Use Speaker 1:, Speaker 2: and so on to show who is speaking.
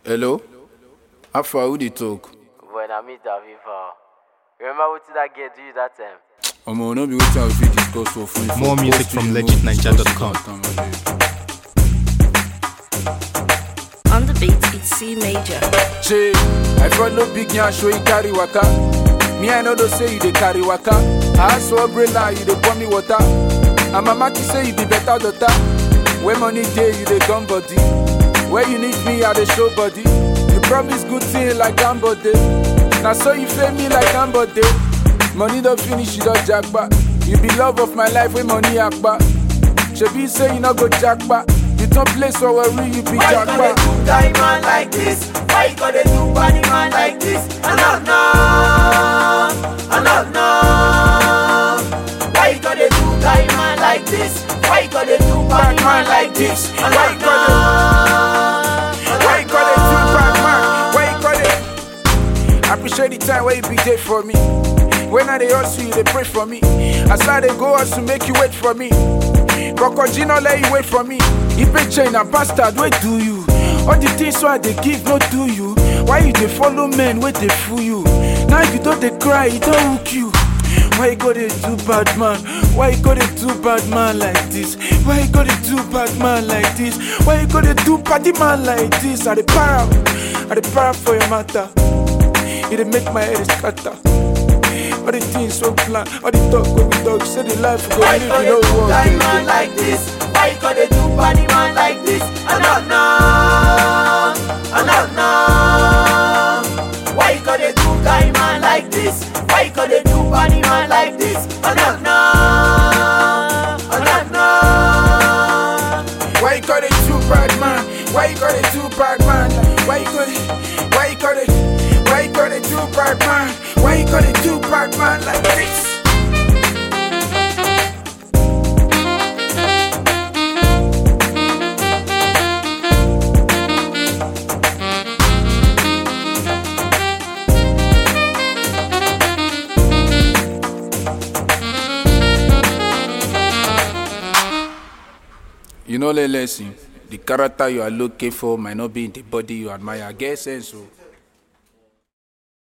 Speaker 1: Hello? How far who dey talk?
Speaker 2: Boy, na me Daviva. Remember wetin that girl do you that time?
Speaker 1: Omo, no be wetin I fit discuss for phone. for
Speaker 3: More music
Speaker 1: post
Speaker 3: from
Speaker 1: we no
Speaker 3: legitninja.com.
Speaker 1: discuss it that time,
Speaker 4: On the beat, it's C major.
Speaker 1: Che, I follow big yan show you carry waka. Me I know they say you dey carry waka. I ask for umbrella, you dey pour me water. And mama ki say you be better daughter. When money dey, you dey gum body. Where you need me, I dey show body. You promise good thing like Gambode. Now so you fail me like Gambode. Money don't finish, you don't jackpot. You be love of my life when money akpa. Shebi say you no go jackpot. You don't place for worry, you be
Speaker 5: Why you gonna
Speaker 1: jackpot.
Speaker 5: do guy man like this? Why you gonna do body man like this? I don't know, I don't know. Why you gonna do guy man like this? Why you gonna do body man like this? I
Speaker 1: Why you
Speaker 5: don't know.
Speaker 1: Why you call it too bad, man? Why you call it? I appreciate the time where you be there for me. When I dey hustle, you dey pray for me. As I dey go hustle, make you wait for me. Kokoji no let you wait for me. Ipe chain and bastard, wait do you? All the things so I dey give, no do you. Why you dey follow men, wait dey fool you? Now you don't dey cry, it don't hook you. Why you go dey do bad man? Why you go dey do bad man like this? Why you go dey do bad man like this? Why you go dey do party man like this? I dey para, I dey para for your matter. It dey make my head scatter. All the things so plan, all the talk when we talk, say the life we go
Speaker 5: Why
Speaker 1: live,
Speaker 5: you
Speaker 1: you
Speaker 5: gonna
Speaker 1: know
Speaker 5: do
Speaker 1: what.
Speaker 5: guy man like this? Why you gonna do body man like this? I don't know, I don't know. Why you gonna do guy man like this? Why you gonna do body man like this? I don't know, I don't know.
Speaker 1: Why you call it too bad man? Why you call it too bad man? Why you call it? Why you call it? Why you call it too bad man? Why you call it too bad man like this? You know, the lesson. The character you are looking for might not be in the body you admire. Get sense, oh.